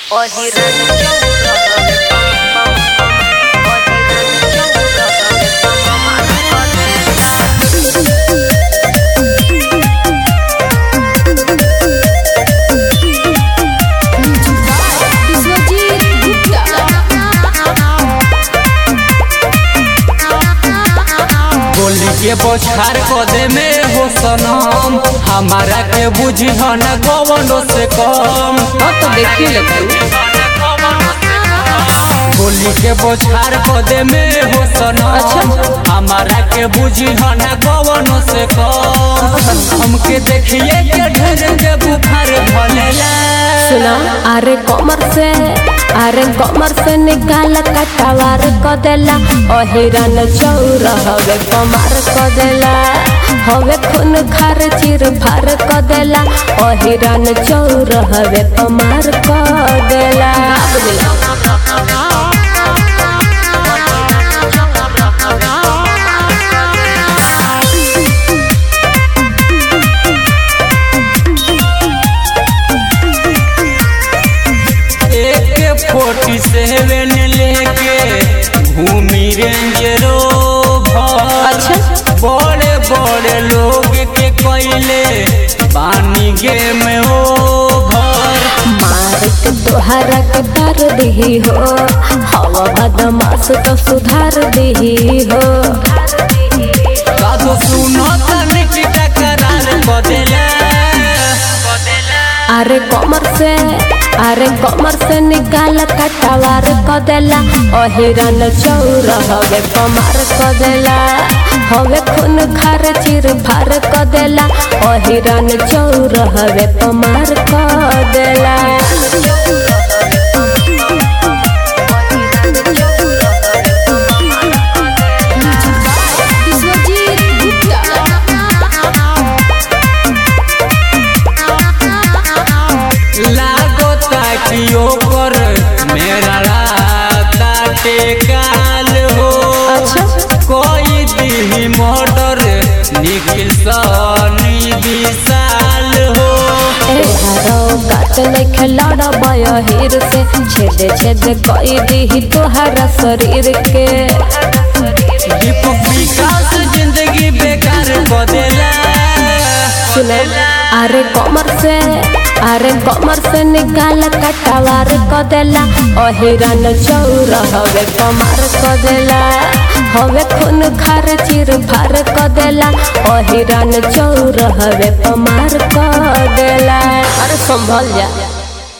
विश्वजीत गुप्ता गोली के बोछार कदे में हो सनम हमारा के बुझी न कवनो से कम हाँ तो देखिए लेते गोली के बोछार कदे में हो सनम अच्छा। हमारा के बुझी न कवनो से कम हमके देखिए के ढेर के बुखार भलेला सुना अरे कमर से अरे कमर से निकाल कटवार क देला ओ हिरन चौर हवे कमर क देला हवे खून खार चिर फार क देला ओ हिरन चौर हवे कमर क देला एक फोर्टी सेवन लेके घूमी रेंजरो अच्छा बड़े बड़े लोग के कैले पानी गेम ओभर मार के तोहरा के तार दही हो हवा बदमाश तो सुधार दही हो कादो सुनो तन की टकरार बदला अरे कमर से अरे कमर से निकाल कटवार क देला ओ हिरन चौर हवे कमर क देला हवे खून खार चिर फार क देला ओ हिरन चौर हवे कमर क देला विश्वजीत गुप्ता लागो ताकि ओकर मेरा राता टेकाल हो अच्छा। कोई दी मोटर निखिल सनी विशाल हो तोहारो गात नहीं खिलाड़ा बया हीर से छेद छेद कई दी तोहरा शरीर के दीपक विकास जिंदगी बेकार बदला सुने अरे कमर से अरे कमर से निकाल कटवार क देला ओ हिरन चौर हवे कमर क देला हवे खून खार चिर फार क देला ओ हिरन चौर हवे कमर क देला अरे संभल जा